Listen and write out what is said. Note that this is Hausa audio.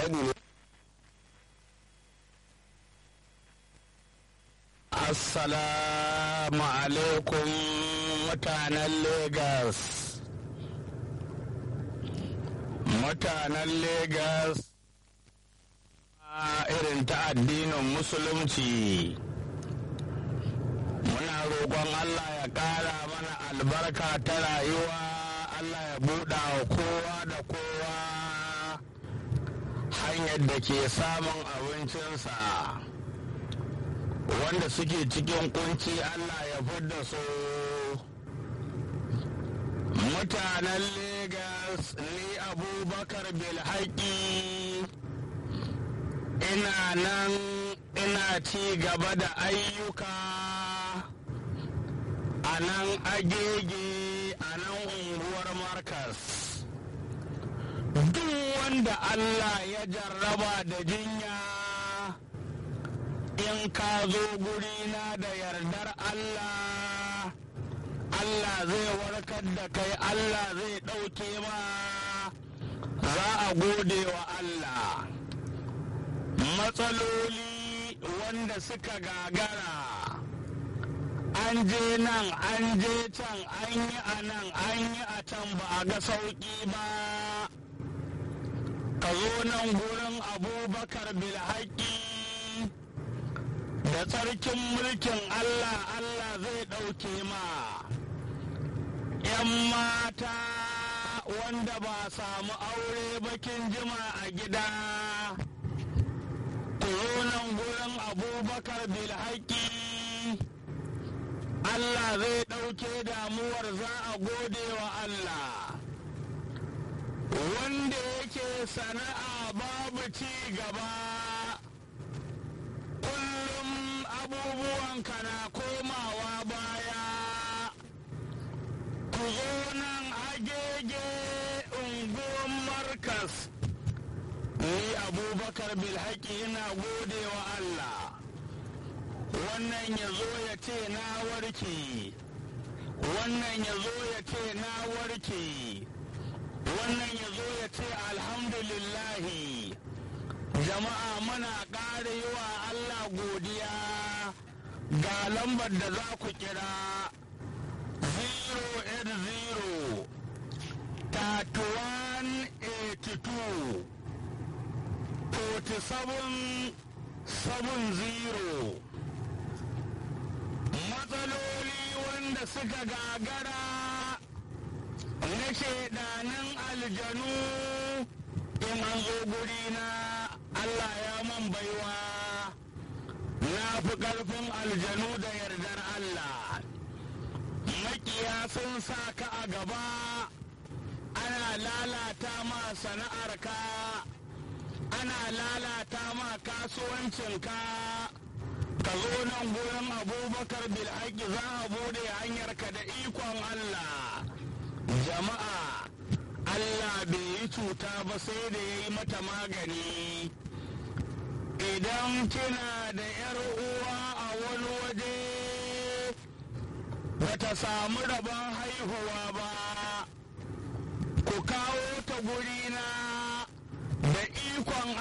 sani ne Assalamu alaikum mutanen Legas. Mutanen Legas a irin ta addinin Musulunci. Muna roƙon Allah ya ƙara mana albarka ta rayuwa, Allah ya buɗa wa kowa da kowa hanyar da ke samun abincinsa. wanda suke cikin kunci Allah ya fidda su mutanen Legas ni abubakar bilhaki ina nan ina ci gaba da ayyuka a nan agege a nan unguwar markas duk wanda Allah ya jarraba da jinya in ka zo gurina da yardar Allah Allah zai warkar da kai Allah zai ɗauke ma za a gode wa Allah matsaloli wanda suka gagara an je nan an je can an yi a nan an yi a can ba a ga sauƙi ba ka zo nan gurin abubakar bilhaki da tsarkin mulkin Allah Allah zai ɗauke ma ‘yan mata wanda ba samu aure bakin jima a gida ku zo nan gurin abubakar bilhaki Allah zai ɗauke damuwar za a gode wa Allah wanda yake sana'a babu ci gaba kullum abubuwanka na komawa baya ku zo nan agege unguwan markas ni abubakar bilhaki ina gode wa Allah wannan ya zo ya ce na warke wannan ya zo ya ce na warke wannan ya zo ya ce alhamdulillahi jama'a muna ƙara yi wa Allah godiya ga lambar da za ku kira 080 3182 47 70 matsaloli wanda suka gagara na shaidanin aljanu in an zo guri na Allah ya man baiwa na fi ƙarfin aljanu da yardar Allah makiya sun sa ka a gaba ana lalata ma sana'arka ana lalata ma kasuwancinka ka zo nan gurin abubakar bilhaki za a bude hanyarka da ikon Allah jama'a Allah bai yi cuta ba sai da ya yi mata magani idan kina da ‘yar uwa a wani waje bata samu rabon haihuwa ba ku kawo ta guri